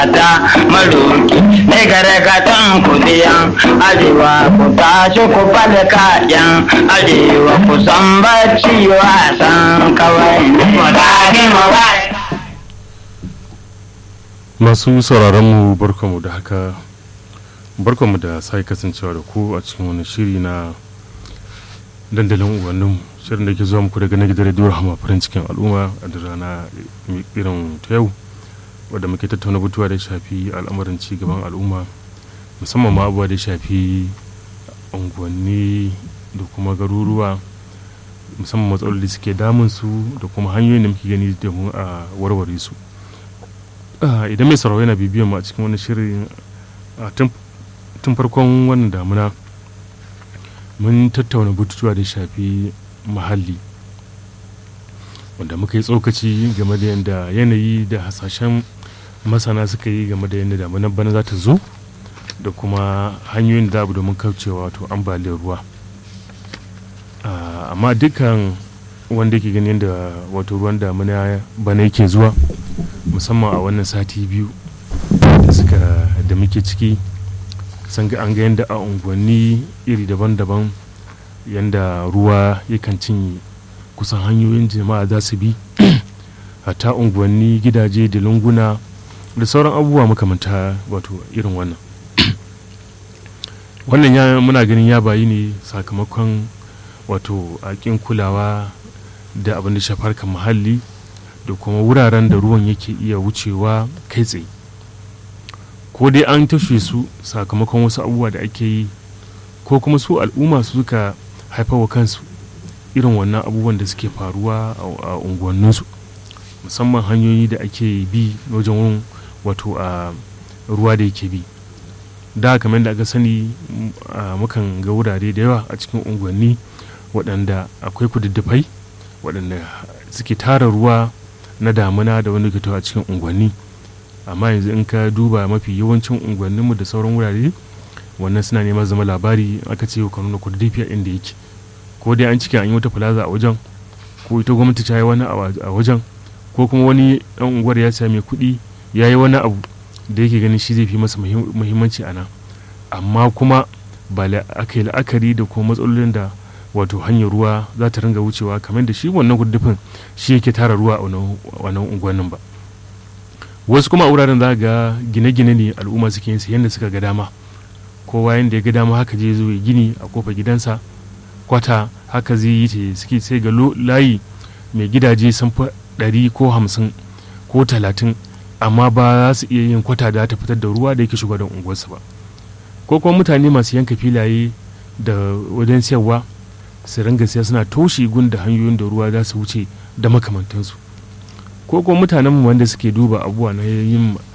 ta maroki ne gargatan kudiyan arewa ku tashi ku fada kayan arewa ku san bacci wasan kawai ne mu tashi mu masu sauraron mu barkamu da haka barkamu da sai kasancewa da ku a cikin wani shiri na dandalin ubannin shirin da ke zuwa muku daga na gidan radio rahama farin cikin al'umma a da rana irin ta yau wadda muke tattauna batuwa da shafi al'amarin ci gaban al'umma musamman ma abubuwa da shafi unguwanni da kuma garuruwa musamman matsaloli suke damun su da kuma hanyoyin da muke gani domin a warware su idan mai sauraro yana bibiyan mu a cikin wani shirin tun farkon wannan damuna mun tattauna batutuwa da shafi muhalli wanda muka yi tsokaci game da yadda yanayi da hasashen masana suka yi game da yadda damunar bana za ta zo da kuma hanyoyin da abu domin kaucewa wato ambaliyar ruwa amma dukkan wanda ke gani yadda wato ruwan damuna bana yake zuwa musamman a wannan sati biyu da suka da muke ciki san ga an ga yadda a unguwanni iri daban-daban yadda ruwa yakan cinye kusan hanyoyin jama'a za su bi hata unguwanni gidaje da lunguna da sauran abubuwa makamanta wato irin wannan wannan ya muna ganin ya bayi ne sakamakon wato akin kulawa da abin da shafar kan muhalli da kuma wuraren da ruwan yake iya wucewa kai tsaye ko dai an tashe su sakamakon wasu abubuwa da ake yi ko kuma su al'umma su suka haifawa kansu irin wannan abubuwan da suke faruwa a unguwanninsu musamman hanyoyi da ake bi wajen wurin wato a ruwa da yake bi da kamar da aka sani mukan ga wurare da yawa a cikin unguwanni waɗanda akwai kududdufai waɗanda suke tara ruwa na damuna da wani fito a cikin unguwanni amma yanzu in ka duba mafi yawancin unguwanninmu da sauran wurare wannan suna neman zama labari aka ce ka nuna kududdufi a inda yake ko dai an cike an yi wata plaza a wajen ko ita gwamnati ta yi wani a wajen ko kuma wani dan unguwar ya sami kuɗi ya yi wani abu da yake ganin shi zai fi masa muhimmanci a nan amma kuma ba aka yi la'akari da kuma matsalolin da wato hanyar ruwa za ta ringa wucewa kamar da shi wannan kududdufin shi yake tara ruwa a wannan unguwannin ba wasu kuma a wuraren za ga gine-gine ne al'umma suke yin yadda suka ga dama kowa yadda ya ga dama haka je zo gini a kofar gidansa kwata haka zai yi ta suke sai ga layi mai gidaje sun fi ɗari ko hamsin ko talatin amma ba za su iya yin kwata da ta fitar da ruwa da yake shiga da unguwarsu ba ko kuma mutane masu yanka filaye da wajen siyarwa su ringa siya suna toshe gun da hanyoyin da ruwa za su wuce da makamantansu ko kuma mutanen wanda suke duba abubuwa na yin